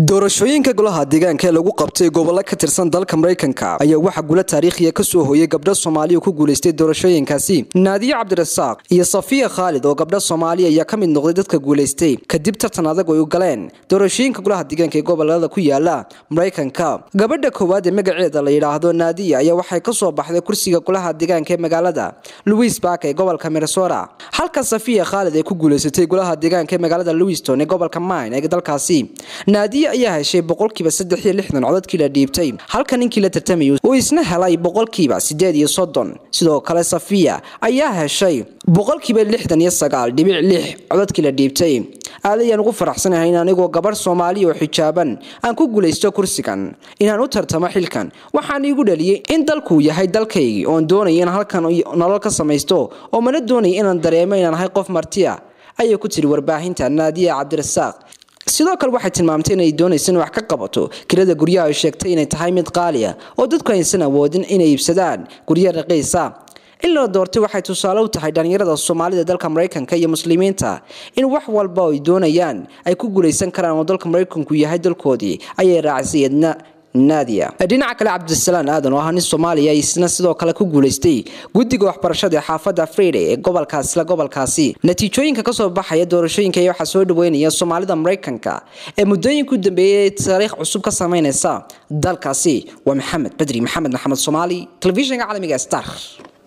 doorashooyinka golaha deegaanka ee lagu qabtay gobollo ka tirsan dalka maraykanka ayaa waxaa gula taariikhiya ka soo hooyay gabdho soomaaliya ku guulaystay doorashooyinkaasi naadiye cabdirasaaq iyo safiya khaalid oo gabdho soomaaliya ayaa ka mid noqday dadka guulaystay kadib tartan adag ay u galeen doorashooyinka golaha deegaanka ee gobolada ku yaala maraykanka gabadha koowaad ee magaceeda la yidhaahdo naadiya ayaa waxay ka soo baxday kursiga golaha deegaanka ee magaalada louis bark ee gobolka minnesota halka safiya khaalid ay ku guulaysatay golaha deegaanka ee magaalada lewiston ee gobolka mine ee dalkaasi naadiya ayaa heshay boqolkiiba saddex iyo lixdan codadkii la dhiibtay halka ninkii la tartamayay uu isna helay boqolkiiba sideed iyo soddon sidoo kale safiya ayaa heshay boqolkiiba lixdan iyo sagaal dhibic lix codadkii la dhiibtay aad ayaan ugu faraxsanahay in anigoo gabarh soomaaliya oo xijaaban aan ku guulaysto kursigan inaan u tartamo xilkan waxaan iigu dhaliyey in dalkuu yahay dalkaygii oon doonaya in halkan nolol ka samaysto oo mana doonaya inaan dareemo inaan ahay qof martiya ayay ku tiri warbaahinta naadiya cabdirasaaq sidoo kale waxay tilmaamtay inay doonaysa in wax ka qabato kirada guryaha ay sheegtay inay tahay mid qaaliya oo dadku aysan awoodin inay iibsadaan guryo raqiisa in la doortay waxay tusaale u tahay dhalinyarada soomaalida dalka maraykanka iyo muslimiinta in wax walba ay doonayaan ay ku guulaysan karaan oo dalka maraykanku yahay dalkoodii ayay raacisay edna nadia dhinaca kale cabdisalaan aadan oo ah nin soomaaliya isna sidoo kale ku guulaystay guddiga waxbarashada ee xaafadda friday ee gobolkaas isla gobolkaasi natiijooyinka kasoo baxaya doorashooyinka ayaa waxaa soo dhaweynaya soomaalida maraykanka ee muddooyinka u dambeeyay taariikh cusub ka sameynaysa dalkaasi waa maxamed badri maxamed maxamed soomaali telefishinka caalamiga star